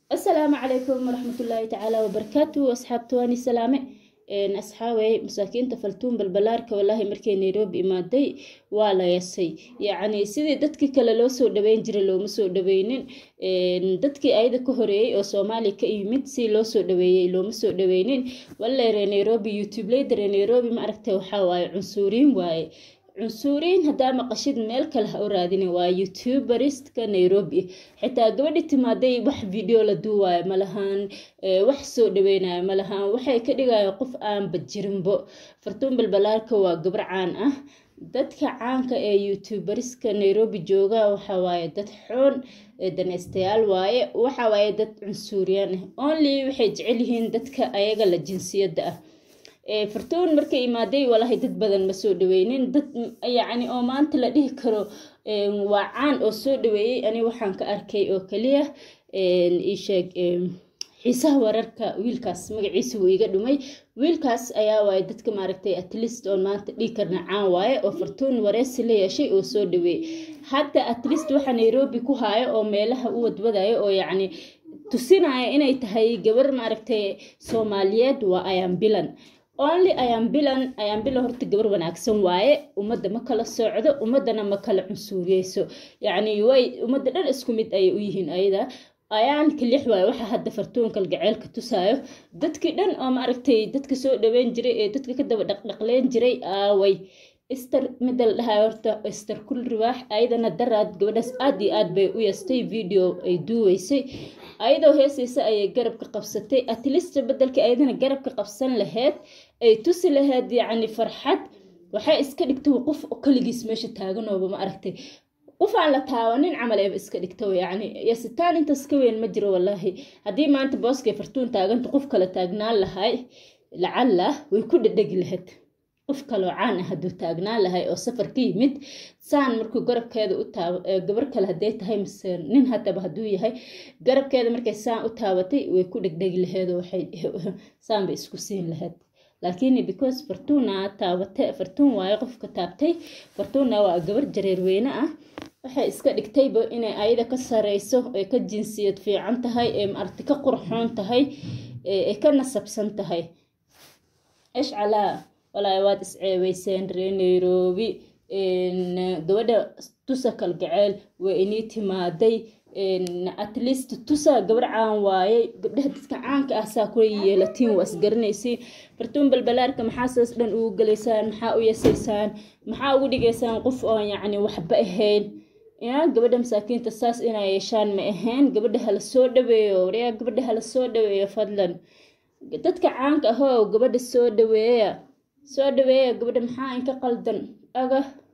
asalaamu calaykum waraxmatullaahi tacaala wabarakaatu asxaabta waani salaame asxaawey masaakiinta faltuun balbalaarka walaahi markay nairobi imaaday waa la yasay yacni sidii dadkii kale loo soo dhaweyn jiray looma soo dhaweynin dadkii ayada ka horeeyey oo soomaaliya ka yimid si loo soo dhaweeyey looma soo dhaweynin walle ree nairobi youtube leyda ree nairobi ma aragtay waxaa waaye cunsuuriin waaye cunsuuriin haddaa maqashid meel kale ha u raadinin waa youtuberistka nairobi xitaa gabadhi timaaday wax video la duuwaayo malahan wax soo dhaweynayo malahan waxay ka dhigayaan qof aanba jirinbo fartuun balbalaarka waa gabar caan ah dadka caanka ee youtuberiska nairobi jooga waxaa waaye dad xoon daneystayaal waaye waxaa waaye dad cunsuuriyaan ah only waxay jecel yihiin dadka ayaga la jinsiyadda ah fartuun markay imaaday walaahi dad badan ma soo dhaweynin dad yacni oo maanta la dhihi karo waa caan oo soo dhaweeyey ani waxaan ka arkay oo kaliya iisheeg xiisaha wararka wiilkaas magaciisa wuu iga dhumay wiilkaas ayaa waaye dadka maaragtay atlist oo maanta dhihi karna caan waaye oo fartuun wareysi la yeeshay oo soo dhaweeyey hadda atlist waxaa nairobi ku haayo oo meelaha u wadwadayo oo yacni tusinaya inay tahay gabar maaragtay soomaaliyeed waa ayambilan only ayambilan ayambilan horta gabar wanaagsan waaye ummadda ma kala socdo ummaddana ma kala cunsuuriyeyso yacni way ummadda dhan isku mid ayay u yihiin ayada ayaan kalix waaye waxaa hadda fartuunkal gaceelka tusaayo dadkii dhan oo maaragtay dadka soo dhaweyn jiray ee dadka ka daba dhaqdhaqleen jiray aaway ister midda la dhahayo horta ister kul riwaax ayadana daraad gabadhaas aad iyo aad bay u yastay video ay duuweysay ayadoo heesaysa ayay garabka qabsatay atlista bedelkii ayadana garabka qabsan laheyd ay tusi laheyd yacni farxad waxay iska dhigtay qof kaligiis meesha taaganooba ma aragtay qof aan la taabanin camal eeba iska dhigto yacni yasitaan intaas ka weyn ma jiro wallaahi haddii maanta booskay fartuun taaganta qof kale taagnaan lahay lacalla way ku dhadhegi lahayd qof kaloo caan ah hadduu taagnaan lahay oo safar ka yimid saan markuu garabkeeda u taab gabar kale hadday tahay mise nin hataba hadduu yahay garabkeeda markay saan u taabatay way ku dhegdhegi laheed oo waxay saan bay isku siin lahayd laakiin because fartuuna taabate fartuun waayo qofka taabtay fartuuna waa gabar jareerweyne ah waxay iska dhigtayba inay ayada ka sareyso ee ka jinsiyad fiican tahay ee maaragti ka qurxoon tahay ee ka nasabsan tahay ishcalaa walaahi waad isceebeyseen ree nairobi gabadha tusa kalgaceel waa inii timaaday atleast tusa gabar caan waaye gabdhaha dadka caanka ah saa kula yeelatiin waa isgaranaysiin fartuun balbalaarka maxaa saas dhan ugu galaysaan maxaa u yasaysaan maxaa ugu dhigaysaan qof oon yacni waxba ahayn yaa gabadha masaakiinta saas inay yeeshaan ma ahayn gabadha hala soo dhaweeyo waryaa gabadha hala soo dhaweeyo fadlan dadka caanka ahoo gabadha soo dhaweeya soo dhaweeya gabadha maxaa inka qaldan aga